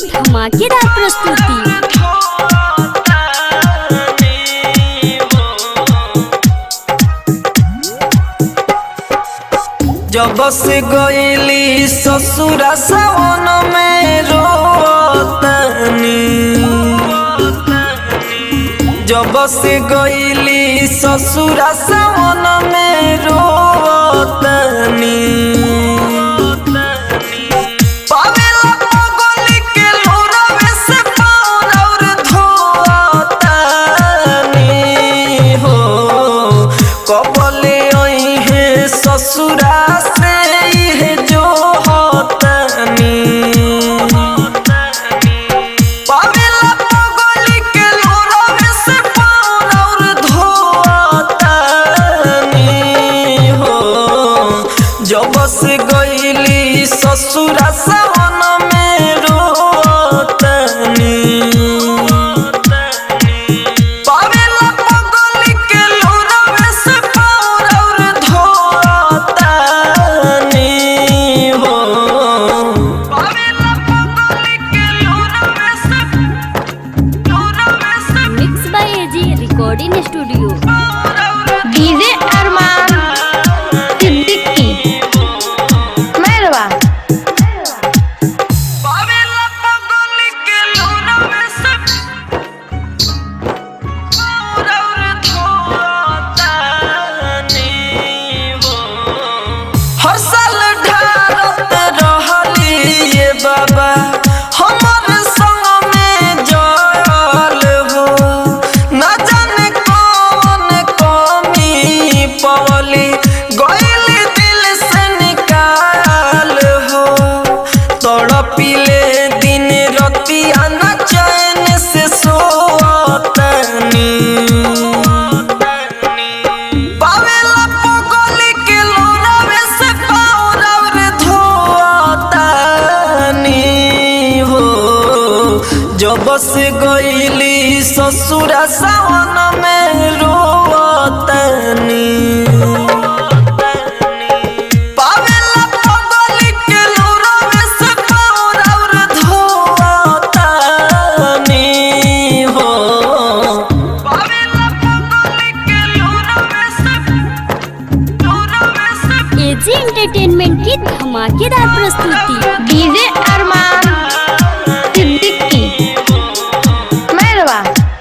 धमाकेदार प्रस्तुति जब से गईली ससुरा सावन में रोतनी जब से गईली ससुरा सावन में रोतनी पावेला पगली के लोरवे से पार और धोतनी हो कबले आई है ससुरा से इहे जो होतनी पावेला पगली के लोरवे से पार और धोतनी हो जब से गईली ससुरा सावन में रोतनी पावेला पगली के लोरवे से पार और धोतनी हो पावेला पगली के लोरवे से लोरवे से mix by AG recording studio DJ Arman Siddiqui मेहरबा पावेला पगली के लोरवे से पार और धोतनी हो हर साल ढारत रहली ये बाबा हमर संग में जल हो ना जाने कौन कमी पवली गइल दिल से निकाल हो तड़पिले दिन रतिया न चैन से सोतनी पावेला पगली के लोरावे से पार और धोतनी हो जब से गईली ससुरा सावन में रोतनी पावेला पगली के लोरावे से पार और धोतनी हो पावेला पगली के लोरावे से लोरावे से एजी एंटरटेनमेंट की धमाकेदार प्रस्तुति डीजे अरमान सिद्दीकी मेहरबा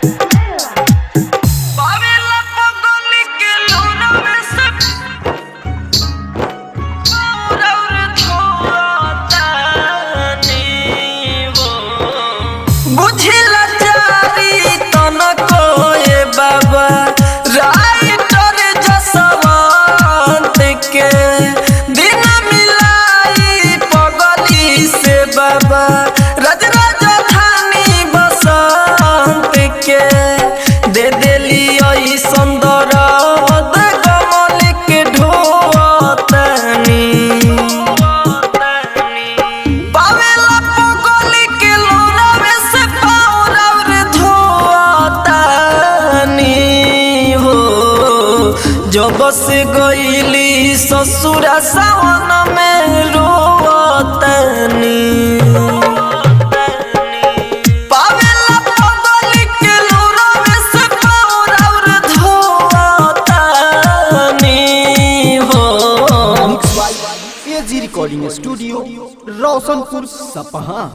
पावेला पगली के लोरावे से पार और धोतनी हो बुझिला चारी तनको ए बाबा राइटर जसवंत के दिन मिलाई पगली से बाबा रज राजधानी बसंत के दे देली आई सुंदर गमल के ढोतनी पावेला पगली के लोरावे से पार और धोतनी हो जब से गईली ससुरा सावन में रोतनी पावेला पगली के लोरावे से पार और धोतनी हो एजी रिकॉर्डिंग स्टूडियो रोशनपुर सपहा